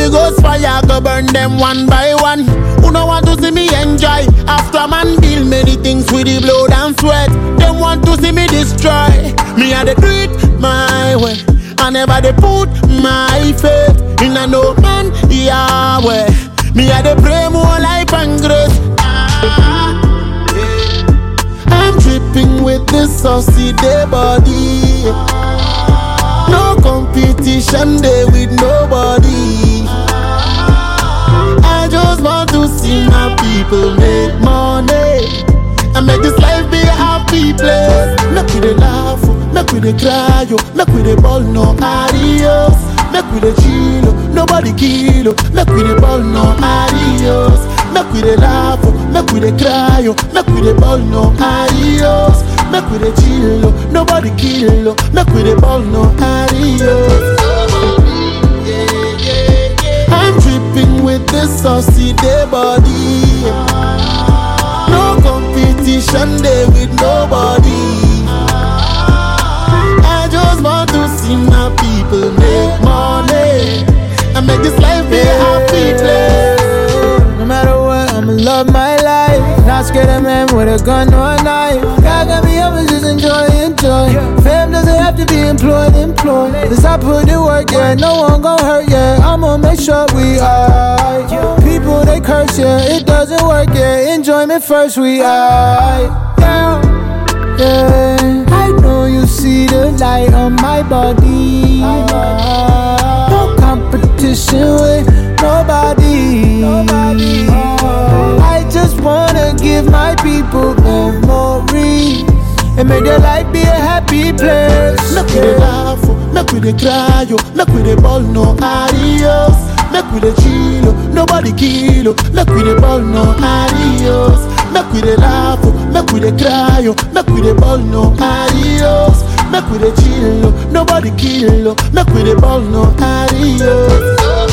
Holy Ghost fire go burn them one by one. Who no want to see me enjoy? After man build many things with the blood and sweat. Them want to see me destroy. Me I dey do it my way. I never dey put my faith in a no man Yahweh. Me I dey pray more life and grace. Ah, yeah. I'm dripping with this saucy day body. No competition day with nobody. I just want to see my people make money and make this life be a happy place. Make we dey laugh, oh, make we dey cry, oh, make we dey ball no adios. Make we dey chill, oh, nobody kill, oh, make we dey ball no adios. Make we dey laugh, oh, make we dey cry, oh, make we dey ball no adios. Make we dey chill, oh, nobody kill, oh, make we dey ball no adios. I'm dripping with this saucy day body. No competition day with nobody. I just want to see my people make money and make this life be a happy place. No matter what, I'ma love my life. Not scared of man with a gun or a knife. God got me up and just enjoy, enjoy. Fam doesn't have to be employed, employed. Cause I put in work, yeah. No one gon' hurt, yeah. I'ma make sure we alright. People they curse, yeah. It doesn't work, yeah. Enjoyment first, we alright. Yeah. Yeah, I know you see the light on my body. No competition with nobody. I just wanna give my people memories and make their life be a happy place. Make we dey laugh, oh, make we dey cry, oh, make we dey ball no adios. Make we dey chill, oh, nobody kill, oh, make we dey ball no adios. Make we dey laugh, oh, make we dey cry, oh, make we dey ball no adios. Make we dey chill, oh, nobody kill, oh, make we dey ball no adios.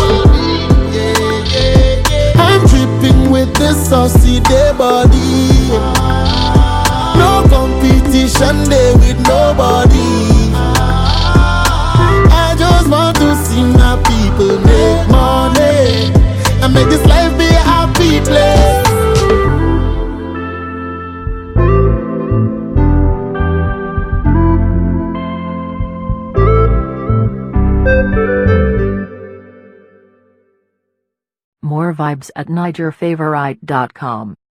I'm dripping with this saucy day body. No competition day with nobody. I just want to see my people make money and make this life be a happy place. More vibes at NigerFavorite.com.